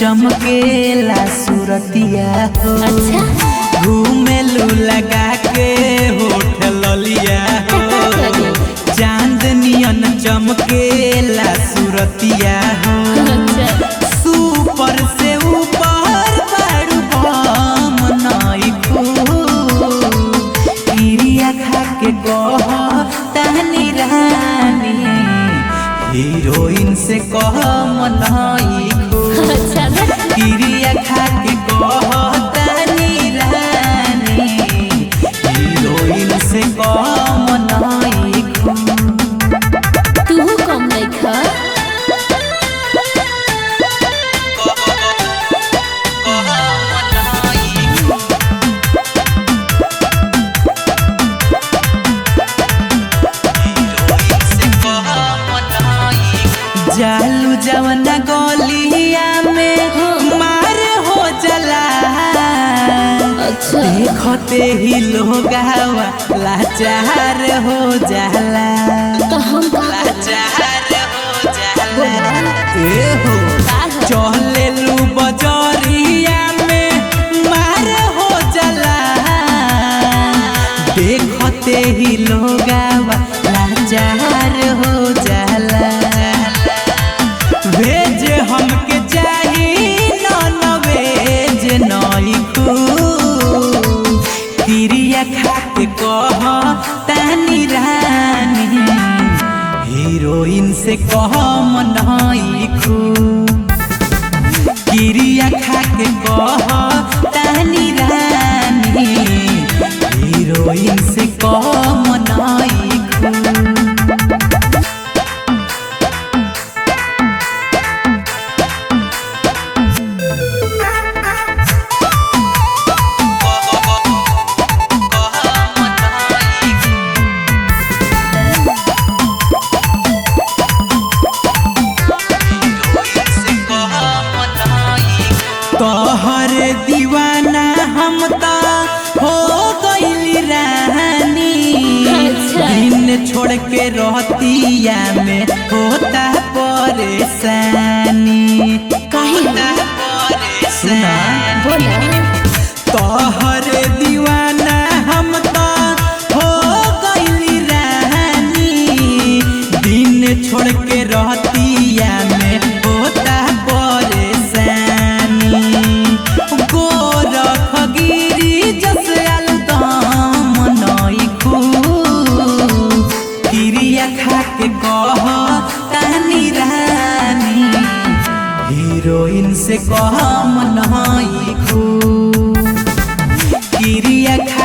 चमकेला सूरतिया हो अच्छा घूमेलू लगा के होठ ललिया हो चांदनियन चमकेला सूरतिया हो अच्छा सुपर से ऊपर बारू बम नइखू इरिया खा के कह तहनी रानी हीरोइन से कह मनइखू अच्छा इरिया खा के कह तहनी रानी हीरोइन से कह मनइखू तू कम नहीं खा जालू जवना गलिया में मार हो जला अच्छा देखते ही लोग लाचार हो जाला तो हम का लाचार हो जाला ए हो का है? चले लू बजरिया में मार हो जाला देखते ही लोग लाचार हो जाला भेज हमके चाही नॉन वेज नइखू तिरिया खा के कह तानी रानी हीरोइन से कह मनइखू किरिया खा के कह तानी रानी हीरोइन से कह मनइखू तोहर दीवाना हम तो हो गइली रानी अच्छा। दिन छोड़ के रहतिया में होता परेशानी काहे होता परेशानी बोला तोहर दीवाना हम तो हो गइली रानी दिन छोड़ के रहतिया में होता परेशानी गोरख गिरी जस अलदम नइखू किरिया खा के कह तानी रानी हीरोइन से कह मनइखू किरिया खा